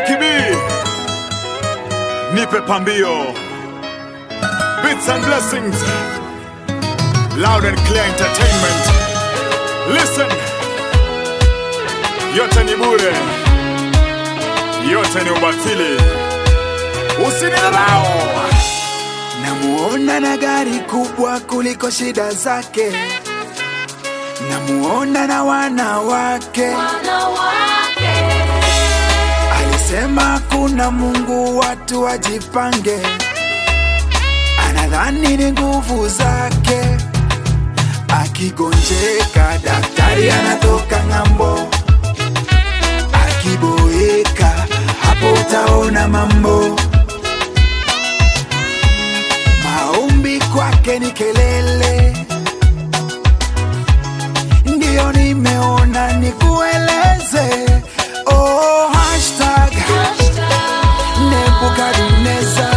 Lucky B, nipe pambio. Bits and blessings. Loud and clear entertainment. Listen. Yote ni bure. Yote ni ubatili. Usinidharau. Namuona na gari kubwa kuliko shida zake, namuona na wanawake. Alisema kuna Mungu, watu wajipange. Anadhani ni nguvu zake, akigonjeka daktari anatoka ng'ambo, akiboeka hapo utaona mambo. Maombi kwake ni kelele, ndiyo nimeona nikueleze. Oh, hashtag Nebukadneza,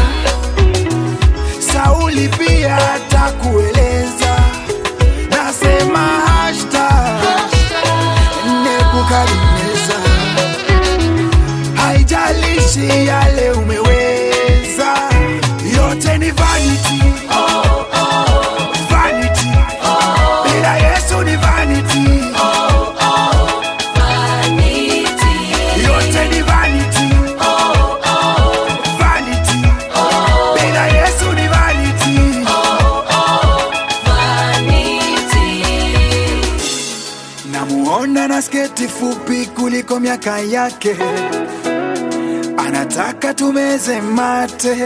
Sauli pia atakueleza. Nasema hashtag Nebukadneza, haijalishi yale umeweza, yote ni vanity. Vanity. Bila Yesu ni vanity. Yote ni vanity. Vanity. Bila Yesu ni vanity. Namuona na sketi fupi kuliko miaka yake, anataka tumeze mate.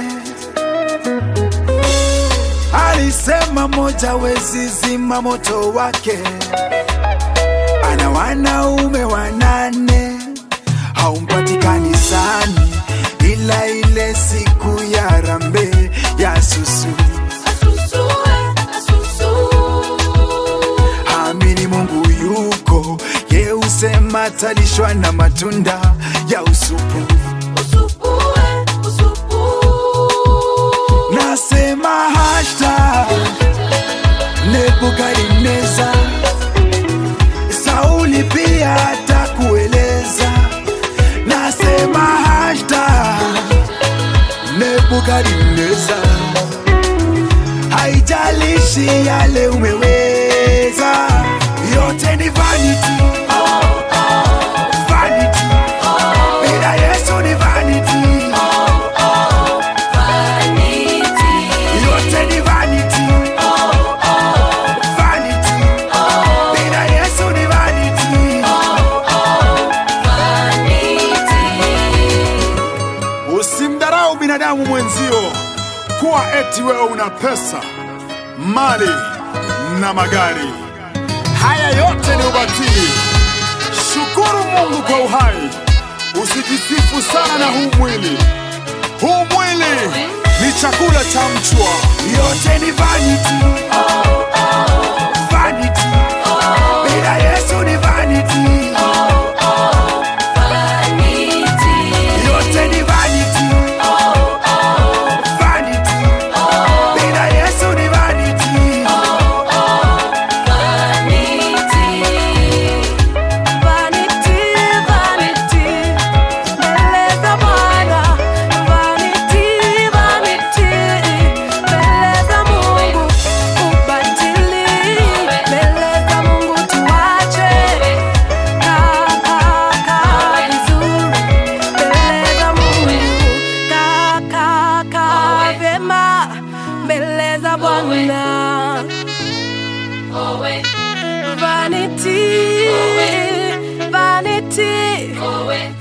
Alisema moja wezi zima moto wake, ana wanaume wanane, haumpatikani sani, ila ile siku ya rambe ya susu. Amini Mungu yuko, ye usema talishwa na matunda ya usupu. Nasema hashtag Nebukadneza, Sauli pia atakueleza. Nasema hashtag Nebukadneza, haijalishi yale umeweza, yote ni vanity. Vanity. Bila Yesu ni vanity. Yote ni vanity. Vanity. Bila Yesu ni vanity. Usimdharau binadamu mwenzio kuwa eti wewe una pesa, mali na magari. Haya yote ni ubatili. Shukuru Mungu kwa uhai, usijisifu sana na huu mwili. Huu mwili ni chakula cha mchwa. Yote ni vanity. Vanity. Bila Yesu ni vanity. Yote ni vanity. Vanity. Bila Yesu ni vanity. Vanity, vanity, mbele za Bwana. Vanity, vanity, mbele za Mungu. Ubatili, mbele za Mungu tuache. Kaa, kaa, kaa vizuri, mbele za Mungu. Kaa, kaa, kaa vyema, mbele za Bwana. Vanity, vanity,